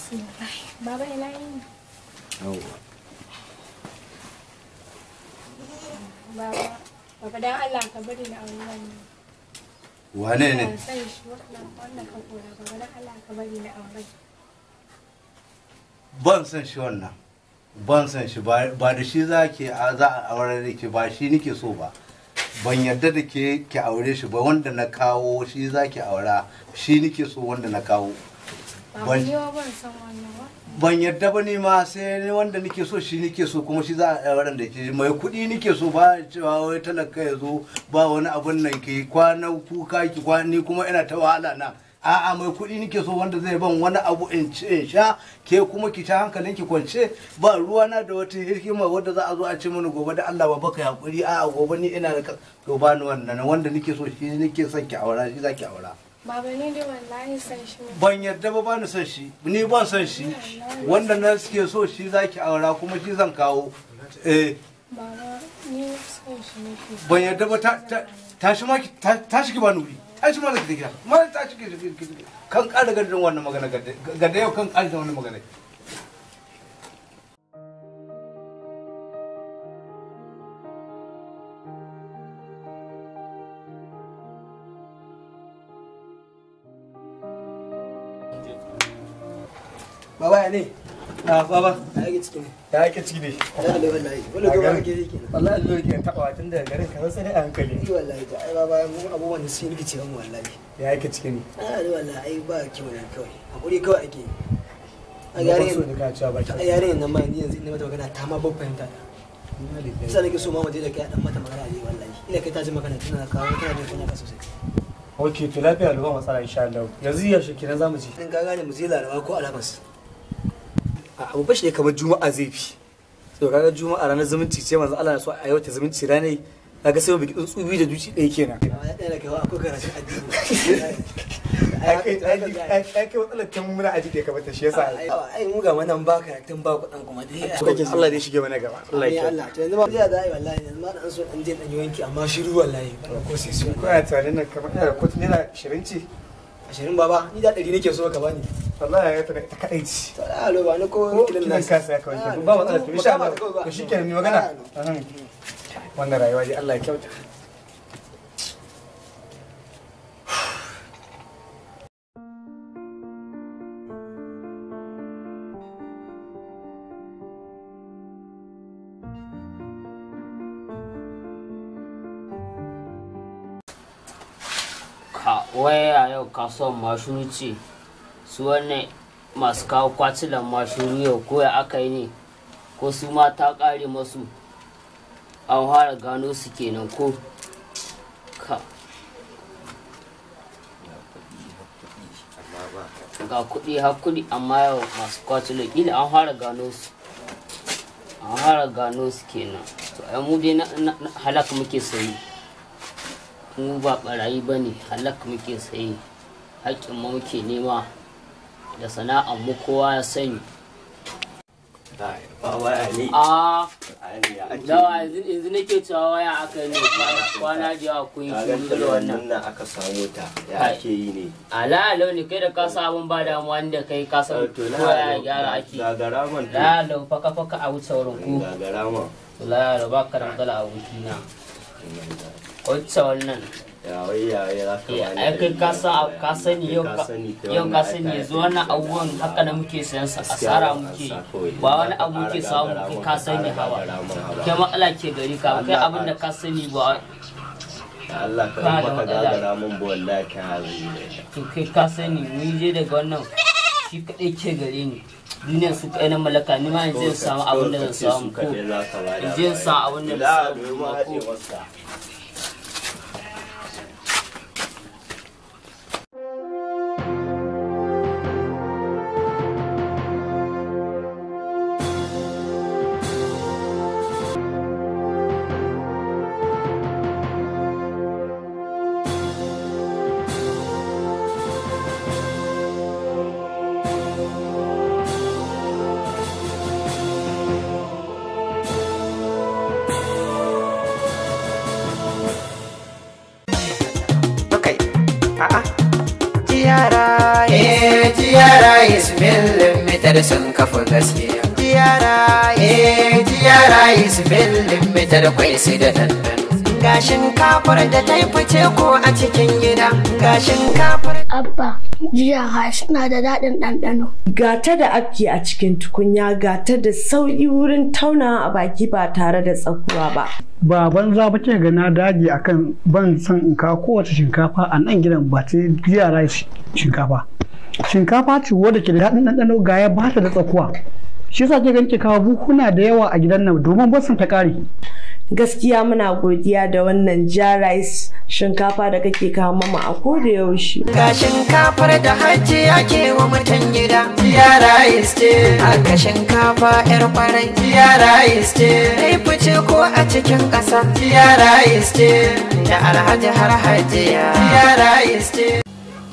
Bismillah. Baba ina yini? Yawwa. Baba, baba dan Allah ka bari na aure wannan. Wane ne? Ban san shi wannan wannan ka kora baba dan Allah ka bari na aure. Ban san shi wannan. Ban san shi ba ba da shi za ke a- za a aure da ke ba shi nike so ba. Ban yarda da ke ki aure shi ba wanda na kawo shi za ki aura shi nike so wanda na kawo. Baba Ban- ni wa ban san wannan ba. Ban yarda ba ni ma sai ni wanda nike so shi nike so kuma shi za a aure da ke mai kuɗi nike so ba cewa wai talaka ya zo ba wani abun nan ke kwana kuka ki kwani kuma ina ta wahala na. a'a mai kuɗi nike so wanda zai ban wani abu in ci in sha ke kuma ki ta hankalin ki kwance ba ruwa na da wata hikima wadda za a zo a ce mini gobe da Allah ba baka hakuri a'a gobe ni ina da ka- to ba ni wannan wanda nike so shi nike son ki aura shi za ki aura Baba ni dai wallahi san shi ne. ban yarda ba ba ni son shi ni ban son shi wanda na suke so shi za ki aura kuma shi zan kawo eh Baba ni san shi nake. ban yarda ba ta ta tashi ma ki ta- tashi ki ba nuri tashi ma zaki gida ma tashi ki ki- ki- ki- kan ƙara gadin wannan magana gadda gadda yau kan ƙara wannan magana Baba ya ne? a baba Ya yake ciki ne. ya ake ciki ne Ya ne wallahi. Wani gaba kake yi kenan. wallahi Allah yake tabawa tun daga garin ka sai a hankali Ni wallahi ta ai baba mu abubuwan da sun rikice mu wallahi. ya ake ciki ne Ah ni wallahi ai ba kyau ne kawai. Hakuri kawai ake. A ba so yare da ka cewa ba a yare nan ma ni yanzu ina mata magana ta ma ban fahimta ta. Sai nake so ma mu je da kai dan mata magana ne wallahi. Ina kai ta ji magana tana kawo tana jin kunya ka sosai. ok to lafiya ba matsala insha Allah yanzu ya shi kenan zamu ci In ka gane mu je Laraba ko Alhamis. A abu bashi ne kamar Juma'a zai fi. So kaga Juma'a ranar zumunci ce manzo Allah na so a yau ta zumunci ranar kaga sai mu biki tsuntsu biyu da duci ɗaya kenan. Ya ɗaya da kai akwai karatun addini. ai kai ai kai matsalar tun muna aji da ya kamata shi yasa ai mu ga wannan ba karatun ba kuɗin kuma dai to kake Allah dai shige mana gaba Allah Allah ya ya Allah to yanzu ma zai da ai wallahi yanzu ma dan so dan je dan yi wanki amma shiru wallahi ba ko sai su ko ya tunanin nan kamar ina da kotu naira 20 ce 20 baba ni da 100 nake so ka bani wallahi ya tana ta kadai ce to da alo ba ni ko ko kilin kilan nan kasa ya kawai ke ba matsala to insha Allah to shikenan ni magana Ahun. wannan rayuwa dai Allah ya kyauta ka waya yau kasuwan mashuru ce su wannan masu kawo kwacilan mashuru yau ko ya aka yi ne ko su ma ta kare masu an fara gano su kenan ko ka ga kuɗi har kuɗi amma yau masu kwacilan ƙila an fara gano su an fara gano su kenan to ai mu dai na na- na- halak muke sayi mu ba barayi ba ne halak muke saye haƙƙin mu muke nema da sana'ar mu kowa ya sani Baba Ali. a Ali ya ake dawa yi. yanzu yanzu nake cewa waya aka yi ne kwana- kwana da yawa kun yi Kaga shiru da wannan nan aka samu ta. Ya Kai. ake yi ne. ala lau ne kai da ka sa abun ba damuwa da kai ka san To ko ya gyara ake Gagara man to. la lau faka faka a wuce wurin ku Gagara man. la lau ba ka da matsala a wukina wacce wannan Ya wai ya wai za ka Eh, bani ai kai ɗari ka biyar san baya. ka sani Kai yau ka ka sani kai yau ka wannan sani ai yanzu ka- wannan abubuwan haka na muke sayan sa Gaskiya asara ba muke sa kawai. ba wani Za ka abu muke ƙara samu gagara kai man, ka sani ƙara hawa gagara man hawa. kai matsala ke gari ka kai Allah abin da ka sani ba Ya Allah ka Ka da baka matsala. gagara man ba wallahi ta hazi. to kai ka sani ni je daga wannan shi kadai ke gare ni duniyar su kai na mallaka ni ma yanzu in samu abin da zan samu ko in je in samu abin da zan samu Ila ko wasa. Okay. A'a. Tiyara. Eh, tiyara is million limitar sun kafa gaskiya tiyara eh tiyara is limitar kwai su da dandano ga shinkafar da ta yi fice ko a cikin gida ga shinkafar Abba, jiya hash na da daɗin ɗanɗano. Gata da afki a cikin tukunya gata da sauƙi wurin taunawa a baki ba tare da tsakuwa ba. ba banza ba ke ga na dage akan ban son in kawo kowace shinkafa a nan gidan ba ta jiya rice shinkafa shinkafa ce wadda ke da daɗin ɗanɗano ga ya ba ta da tsakuwa shi yasa ke ganin ke kawo buhuna da yawa a gidan nan domin ba ta ƙare Gaskiya muna godiya da wannan ja rice shinkafa da kake kawo mama a koda yaushe. ga shinkafar da hajji ake wa mutan gida tiyara is ce haka shinkafa yar kwarai tiyara is ce ta yi fice ko a cikin ƙasa tiyara is ce da alhaji har hajiya tiyara is ce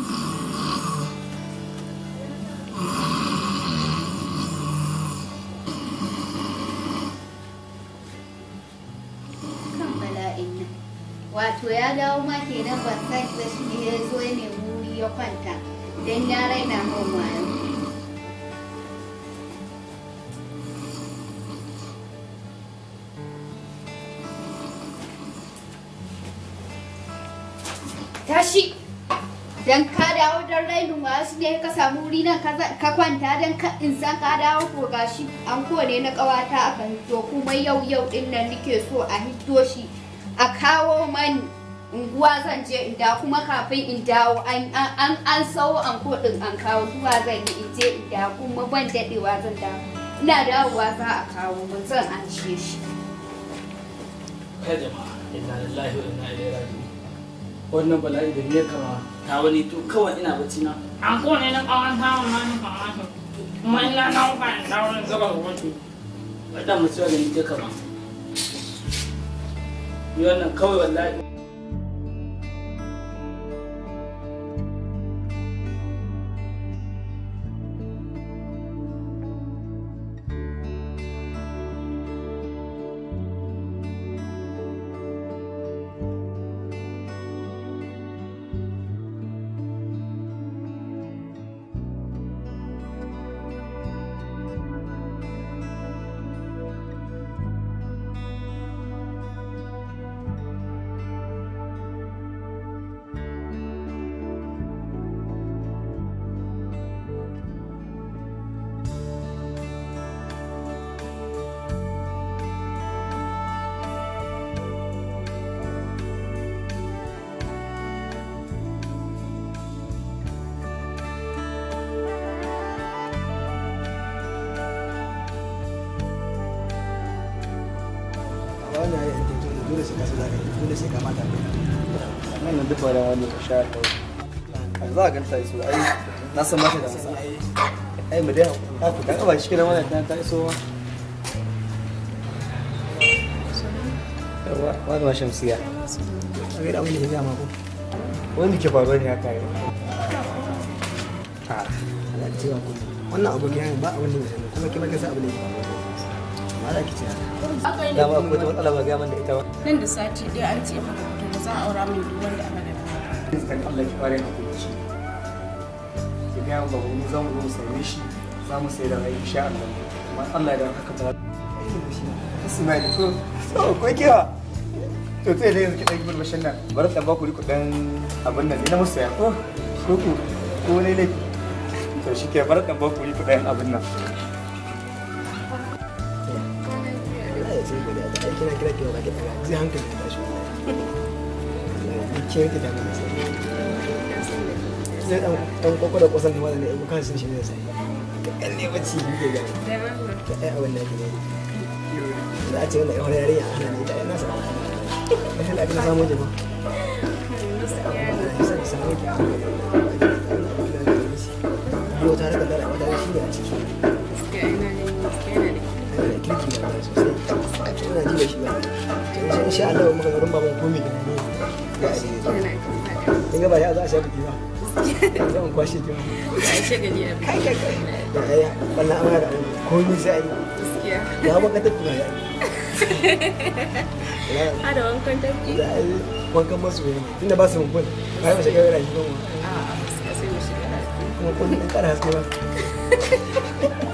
kan bala'in nan wato ya dawo ma kenan ban san da shi ne ya zo ya nemi wuri ya kwanta don ya raina min wayo tashi dan ka dawo don rainin wasu ne ka samu wuri nan ka za- ka kwanta don ka in san ka dawo ko gashi an kone na kawata aka hito kuma yau yau din nan nake so a hito shi a kawo mani unguwa zan je in dawo kuma kafin in dawo an an an, an sau an din an kawo zuwa zan yi in je in dawo kuma ban dadewa zan dawo ina dawowa za a kawo mun zan an shi kai jama'a inna lillahi wa inna ilaihi raji'un wannan bala'i da ne kama ta wani to kawai ina bacci na an kone na kawan tawon ma ni kamata kuma ina na wuka in dawo in gaba rubutu wadda mutuwa da ni ta kama ni wannan kawai wallahi wannan ya yi dole sai ka sa zaka yi dole sai ka mata nan nan duk da wani ka sha a za a ganta iso ai na san mata da masa ai mu dai a ku ta ba shi kenan wannan ta ta iso wa yawa wani ma shamsiya a ga da abin da ya gama ko wanda ke faruwa ne haka ne a ala cewa ku wannan abokin ba abin da ya sani kuma kima kasa abin da ya faruwa ma za ki ce haka dama akwai wata matsala ba gaya man da ita ba nan da sati ɗaya an ce maka to ba za a aura min duk wanda aka da kan Allah ki fara hakuri shi ki ga ba mu za mu zo mu same shi za mu sai da rai insha Allah amma Allah da haka ba Ismail ko so ko kewa to sai dai yanzu ki dan gurbashin nan bar dan ba ku riku dan abin nan ina musu ya ko ko ku ko ne ne to shi ke bar dan ba ku riku dan abin nan kira kira kira ba ki daga zai hankali ta shi ke yake da mana sai zai dan dan koko da kusan da wannan ne kan shi ne sai ka kalle bacci ke ga ka ai abin da ke ne da ce wannan yawar yarinya ana ne da ina sa sai la kina samu jama yau ta rika dara wata shi ne a ciki kirki na sosai a cikin na ji da shi ba to insha Allah muka garin baban komi da ne ga kin ga ba ya za a sha biki ba zan kwashe ki ai shagali a kai kai kai da ai wannan an hada komi sai ai ya ba ka tafi ya Ada wankan tafi? da ai wankan masu ne tunda ba su mun ba ba mu shiga rayu ba mu A'a, gaskiya sai mu shiga rafi. kuma kun ɗan ƙara haske ba